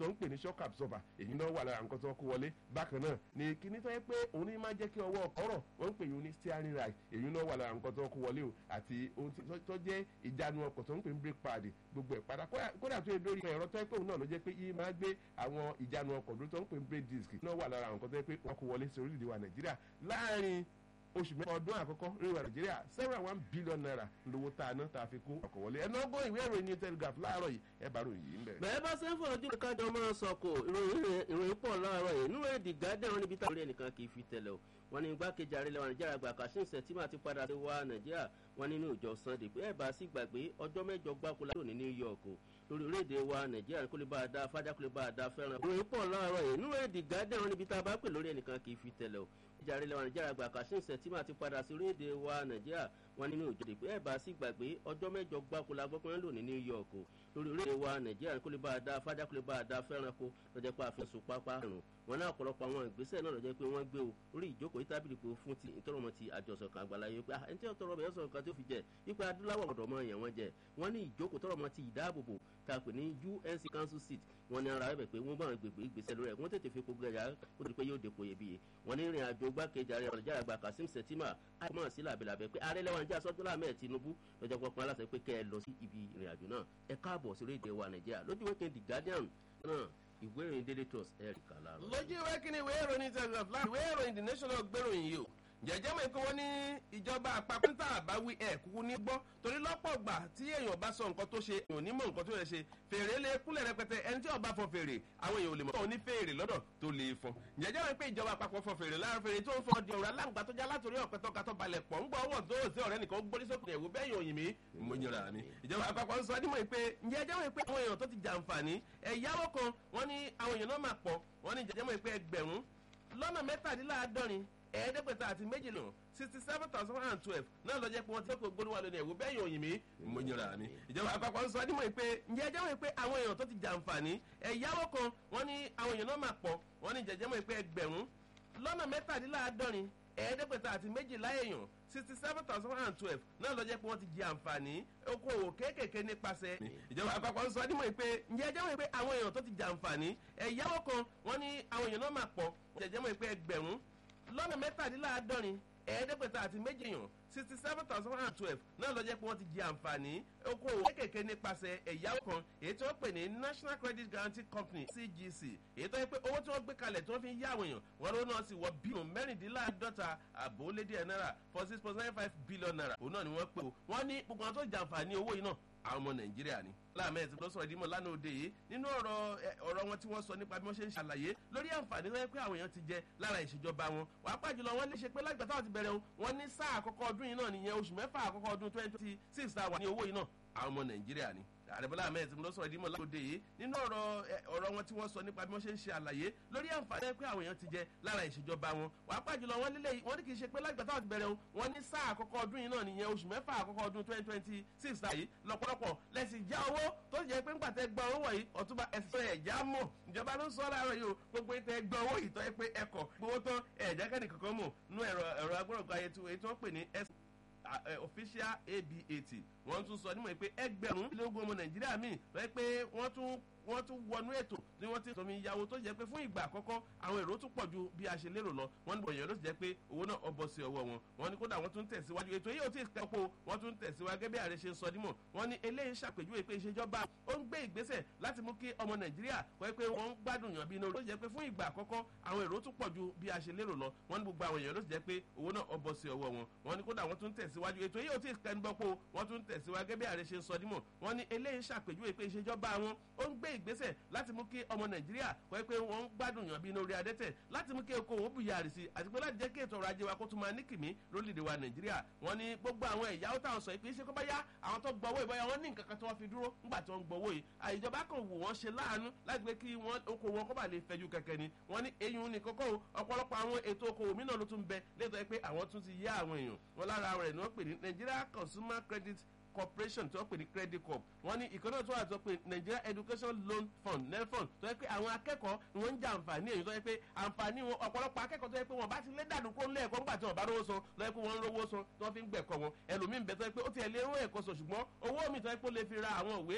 tó ń pè ní shock absorber èyí náà wà lára nǹkan tó kó wọlé bákan náà ní kíní tó yẹ pé òun ní máa jẹ́ kí ọwọ́ ọ̀rọ̀ wọ́n ń pè yín ní steering rail èyí náà wà lára nǹkan tó kó wọlé o àti ohun tó jẹ́ ìjánu ọkọ̀ tó ń pè ní brake pad gbogbo ẹ̀ padà kódà tó yẹ lórí ẹ̀rọ tó yẹ pé òun náà ló jẹ́ pé yìí máa gbé àwọn ìjánu ọkọ̀ tó ń pè ní brake disc náà wà lára nǹkan tó yẹ pé wọ́n kó wọlé sí orílẹ̀-èdè wa nàìjíríà láàárín oṣù mẹ́fà ọdún àkọ́kọ́ lórí wa nàìjíríà seven one billion naira lówó tá a ná tá a fi kó ọkọ̀ wọlé ẹnu ọgbọ́n ìwé ìròyìn ní telegraph láàárọ̀ yìí ẹ bá ròyìn yìí ń bẹ̀. bẹ́ẹ̀ bá sẹ́fọ̀ ojú kájọ máa sọ̀kò ìròyìn pọ̀ láàárọ̀ yìí nínú èdè gádẹ́ wọn níbi táwọn ẹnìkan kì í fi tẹ̀lẹ̀ o wọn ní igbákejì ààrẹ lẹwọn nàìjíríà gbà kashim sẹtìmà ti padà sí wa nàìjíríà wọn nínú ìjọ sunday pé ẹ bá sì gbàgbé ọjọ́ mẹ́jọ gbáko láti òní new york o lórí orílẹ̀-èdè wa nàìjíríà kó lè bá a dá fájà kó lè bá a dá fẹ́ràn. ìròyìn pọ̀ láàárọ̀ yìí nínú èdè gádẹ́ wọn níbi tá a bá pè lórí ẹnìkan kì í fi tẹ̀lẹ̀ o ìjàre lẹwọn nàìjíríà gbà kashim sẹtìmà ti padà sí orílẹ̀-èdè wa nàìjíríà wọn nínú ìjọ pé ẹ bá sì gbàgbé ọjọ́ mẹ́jọ gbáko la gbọ́pẹ́ lò ní new york o lórí orílẹ̀-èdè wa nàìjíríà kó lè bá a dá fájà kó lè bá a dá fẹ́ràn kó lọ́jọ́ pé àfihàn sùn pápá rùn wọn náà ọ̀pọ̀lọpọ̀ àwọn ìgbésẹ̀ náà lọ́jọ́ pé wọ́n gbé o orí ìjókòó yìí tábìlì pé fún ti ìtọ́rọmọ ti àjọsọ kan àgbàláyé pé ẹni tí ọ̀tọ̀rọ̀ bẹ̀rẹ̀ sọ̀rọ̀ kan tó fi jẹ ipa adúláwọ̀ ọ̀dọ̀ mọ èèyàn wọn jẹ wọ́n ní ìjókòó tọ́rọmọ ti ìdáàbòbò tá a pè ní unc council seat wọ́n ní ara rẹ̀ pé wọ́n bá wọn gbègbè ìgbésẹ̀ lórí ẹ̀ wọ́n tètè fi gbogbo ẹ̀yà ó di pé yóò dépò iyebíye wọ́n ní ìrìn àjò gbákejì ààrẹ ọ̀rẹ́jà àgbà kasim sẹ̀tìmà àìmọ̀ sí làbẹ̀làbẹ̀ pé ààrẹ lẹ́wọ̀n jẹ́ asọ́jọ́lá mẹ́ẹ̀ tinubu lọ́jọ́ pọpọ́n aláṣẹ pé kẹ́ ẹ lọ sí ibi ìrìn àjò náà ẹ káàbọ̀ sí orílẹ̀-èdè wa nàìjíríà lójú wẹ́kẹ́ the guardian náà ìwé ìròyìn daily trust ẹ̀ rí kàlá. lójú ìwé kíni ìwé ìròyìn telegraph láti ìwé ìròyìn the national gbèròyìn yìí o jẹjẹ mọ ikú wọn ní ìjọba àpapọ̀ níta àbáwí ẹ̀ kúkú ní gbọ́ torí lọ́pọ̀ gbà tí èèyàn bá sọ nǹkan tó ṣe èèyàn ò ní mọ nǹkan tó yẹ ṣe fèrè lè kúnlẹ̀ rẹpẹtẹ ẹni tí ọba fọ fèrè àwọn èèyàn ò lè mọ̀ tó ní fèrè lọ́dọ̀ tó lè fọ jẹjẹ mọ pé ìjọba àpapọ̀ fọ fèrè lára fèrè tó ń fọ di ọ̀rọ̀ aláǹgbá tó já látòrí ọ̀pẹ tó katọ́ balẹ̀ pọ̀ ń gbọ́ ọwọ́ tó sí ọ̀rẹ́ nìkan gbórí sókè ẹ̀wò bẹ́ẹ̀ yòòyìn mi mo yẹra ni ìjọba àpapọ̀ ń sọ nímọ̀ pé ǹjẹ́ ẹjẹ́ mọ̀ pé àwọn èèyàn tó ti jàǹfààní ẹ̀yáwó kan wọ́n ní àwọn èèyàn náà máa pọ̀ wọ́n ní jẹjẹ́ mọ̀ pé ẹgbẹ̀rún lọ́nà mẹ́tàdínláàádọ́rin ẹ̀ẹ́dẹ́gbẹ̀ta àti méjìlá sixty seven thousand one hundred twelve náà lọ jẹ́ pé wọ́n ti kó gbólúwa lónìí ẹ̀wò bẹ́ẹ̀ yóò yìn mí mo yẹra ni. ìjọba àpapọ̀ ń sọ nímọ̀ pé ǹjẹ́ ẹjẹ́ mọ̀ pé àwọn èèyàn tó ti jàǹfààní ẹ̀yáwó kan wọ́n ní àwọn èèyàn náà máa pọ̀ wọ́n ní jẹjẹ́ mọ̀ pé ẹgbẹ̀rún lọ́nà mẹ́tàdínláàádọ́rin ẹ̀ẹ́dẹ́gbẹ̀ta àti méjìlá èèyàn sixty seven thousand one hundred twelve náà lọ jẹ́ pé wọ́n ti jẹ àǹfààní okòwò kéékèèké nípasẹ̀. ìjọba àpapọ̀ ń sọ nímọ̀ pé ǹjẹ́ ẹjẹ́ mọ̀ pé àwọn èèyàn tó ti jàǹfààní ẹ̀yáwó kan wọ́n ní àwọn èèyàn náà máa pọ̀ jẹjẹ́ mọ̀ pé ẹgbẹ̀rún lọ́nà mẹ́tàdínláàádọ́rin ẹ̀ẹ́dẹ́gbẹ̀ta àti méjì èèyàn sixty seven thousand one hundred twelve náà lọ jẹ́ pé wọ́n ti jẹ àǹfààní okòwò kékèké nípasẹ̀ ẹ̀yáwó kan èyí tí wọ́n pè ní national credit guarantee company cgc èyí tó yẹ pé owó tí wọ́n gbé kalẹ̀ tí wọ́n fi ń yá àwọn èèyàn wọ́n ló náà sì wọ bílíọ̀nù mẹ́rìndínláàdọ́ta àbò lédè ẹ̀ náírà for six point nine five billion naira òun náà ni wọ́n pè ó wọ́n ní gbogbo àwọn tó jẹ àǹfààní owó yìí náà àwọn ọmọ nàìjíríà ni láàmẹ́ ti lọ sọ̀rọ̀ ìdímọ̀ lánàá òde yìí nínú ọ̀rọ̀ ọ̀rọ̀ wọn tí wọ́n sọ nípa bí wọ́n ṣe ń ṣàlàyé lórí àǹfààní tó yẹ pé àwọn èèyàn ti jẹ lára ìṣèjọba wọn wàá pàjùlọ wọn lè ṣe pé lágbàá táwọn ti bẹ̀rẹ̀ wọn ní sáà àkọ́kọ́ ọdún yìí náà nìyẹn oṣù mẹ́fà àkọ́kọ́ ọdún twenty twenty six tá a wà ní owó yìí náà àwọn ọmọ nàìjíríà ni àrẹ̀bọ́lá ahmed tí mo lọ sọ̀rọ̀ ìdímọ̀ lágbòde yìí nínú ọ̀rọ̀ ọ̀rọ̀ wọn tí wọ́n sọ nípa bí wọ́n ṣe ń ṣe àlàyé lórí àǹfààní pé àwọn èèyàn ti jẹ lára ìṣèjọba wọn wàá pàjùlọ wọn lílé wọn ní kì í ṣe pé lágbàá táwọn ti bẹ̀rẹ̀ wọn ní sáà àkọ́kọ́ ọdún yìí náà nìyẹn oṣù mẹ́fà àkọ́kọ́ ọdún twenty twenty six yìí lọ́pọ̀lọpọ̀ lẹ́sìn já owó tó jẹ́ pé ńgbà tẹ́ gbọ́ owó wọ̀nyí ọ̀túnba ẹ̀sìn ẹ̀já mọ̀ ìjọba ló ń sọ láàárọ̀ yìí o gbogbo ìtẹ́ gbọ́ owó ìtọ́ ẹ pé ẹkọ̀ gbowó tán ẹ̀já kẹ́ni kankan mọ̀ nú ẹ̀rọ ẹ̀rọ agbọ́dọ̀gbọ́ ayé tí wọ́n pè ní ẹ̀sìn official abat wọ́n tún sọ nímọ̀ pé ẹgbẹ̀rún lógún ọmọ nàìjíríà míì lọ́ọ́ pé wọ́n tún wọ́n tún wọnú ètò tí wọ́n ti sọmi ìyàwó tó jẹ́ pé fún ìgbà àkọ́kọ́ àwọn èrò tún pọ̀ ju bí a ṣe lérò lọ wọ́n ní bọ̀yàn ló ti jẹ́ pé owó náà ọbọ̀ sí ọwọ́ wọn wọ́n ní kódà wọ́n tún tẹ̀síwájú ètò yìí ò tí ì kẹ́pọ̀ wọ́n tún tẹ̀síwájú gẹ́gẹ́ bí ààrẹ ṣe ń sọ dímọ̀ wọ́n ní eléyìí ṣàpèjúwe pé ìṣèjọba ó ń gbé ìgbésẹ̀ láti mú kí ọmọ nàìjíríà kọ́ pé wọ́n ń gbádùn yàn bí inú ló jẹ́ pé fún ìgbà àkọ́kọ́ àwọn èrò tún pọ̀ ju bí a ṣe lérò lọ wọ́n ní gbogbo àwọn èèyàn ló ti jẹ́ pé owó náà ọbọ̀ sí ọwọ́ wọn wọ́n ní kódà wọ́n tún tẹ̀síwájú ètò yìí ò tí ì kẹ́ńbọ́pọ̀ wọ́n tún tẹ̀síwájú gẹ́gẹ́ bí ààrẹ ṣe ń sọ dímọ̀ wọ́n ní eléyìí ṣàpèjúwe pé ìṣèjọba wọn ó ń gbé ìgbésẹ̀ láti mú kí ọmọ nàìjíríà kọ́ pé wọ́n ń gbádùn yàn bí inú orí adẹ́tẹ̀ láti mú kí okòwò bùyàrì sí àti pé láti jẹ́ kí ètò ọrọ̀ ajé wa kó tún máa ní kìmí lórílẹ̀‐èdè wa nàìjíríà wọ́n ní gbogbo àwọn ẹ̀yáwó táwọn sọ pé ṣé kó bá yá àwọn tó gbọ́ owó ìbáyà wọ́n ní nǹkan kan tí wọ́n fi dúró ńgbà tí wọ́n gbọ́ owó yìí àìjọba kan wò wọ́n ṣe láàánú láti pé kí wọ́n okòwò wọn kó bá lè fẹjú kẹ̀kẹ́ ni wọ́n ní eyín ní kókó ọ̀pọ̀lọpọ̀ àwọn ètò okòwò mìíràn ló tún bẹ létọ́ pé àwọn tún ti yá àwọn èèyàn wọn lára rẹ̀ ni wọ́n pè ní nigeria consumer credit corporation tí wọ́n pè ní credit corp wọ́n ní ìkànnì tó wà tó pé nigeria education loan fund nelfund tó yẹ pé àwọn akẹ́kọ̀ọ́ ni wọ́n ń jẹ àǹfààní èyí tó yẹ pé àǹfààní wọn ọ̀pọ̀lọpọ̀ akẹ́kọ̀ọ́ tó yẹ pé wọ́n bá ti lé dànù kó lé ẹ̀kọ́ ńgbà tí wọ́n bá rówó san lọ yẹ pé wọ́n ń rówó san tí wọ́n fi ń gbẹ̀kọ́ wọn ẹlòmíín bẹ tó yẹ pé ó ti ẹ̀ lé owó ẹ̀kọ́ sọ ṣùgbọ́n owó mi tó yẹ pé ó lè fi ra àwọn òwe